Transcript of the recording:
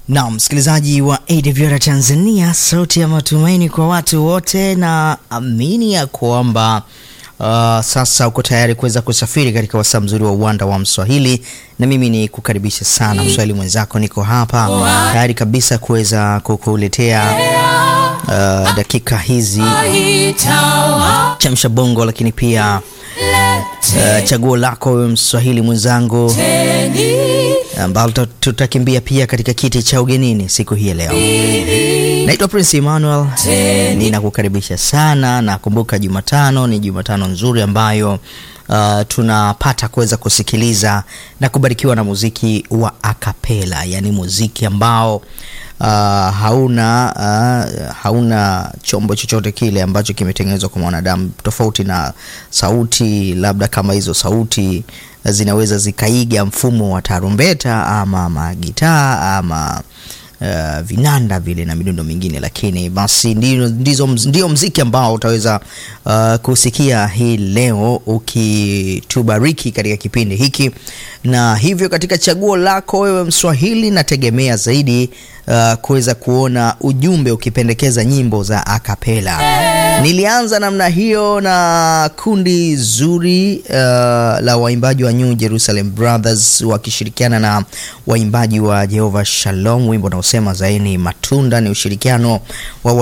Na msikilizaji wa AWR Tanzania, sauti ya matumaini kwa watu wote, na amini ya kwamba uh, sasa uko tayari kuweza kusafiri katika wasaa mzuri wa uwanda wa Mswahili, na mimi ni kukaribisha sana Mswahili mwenzako, niko hapa tayari kabisa kuweza kukuletea uh, dakika hizi chamsha bongo, lakini pia uh, chaguo lako wewe Mswahili mwenzangu ambalo tutakimbia pia katika kiti cha ugenini siku hii ya leo. Naitwa Prince Emmanuel, ninakukaribisha sana na kumbuka, Jumatano ni Jumatano nzuri ambayo uh, tunapata kuweza kusikiliza na kubarikiwa na muziki wa akapela, yaani muziki ambao uh, hauna uh, hauna chombo chochote kile ambacho kimetengenezwa kwa mwanadamu, tofauti na sauti, labda kama hizo sauti zinaweza zikaiga mfumo wa tarumbeta ama magitaa ama uh, vinanda vile na midundo mingine, lakini basi ndio, ndizo, ndio mziki ambao utaweza uh, kusikia hii leo ukitubariki katika kipindi hiki, na hivyo katika chaguo lako wewe Mswahili, nategemea zaidi uh, kuweza kuona ujumbe ukipendekeza nyimbo za akapela. Nilianza namna hiyo na kundi zuri uh, la waimbaji wa New Jerusalem Brothers wakishirikiana na waimbaji wa Jehovah Shalom, wimbo unaosema zaini matunda. Ni ushirikiano wa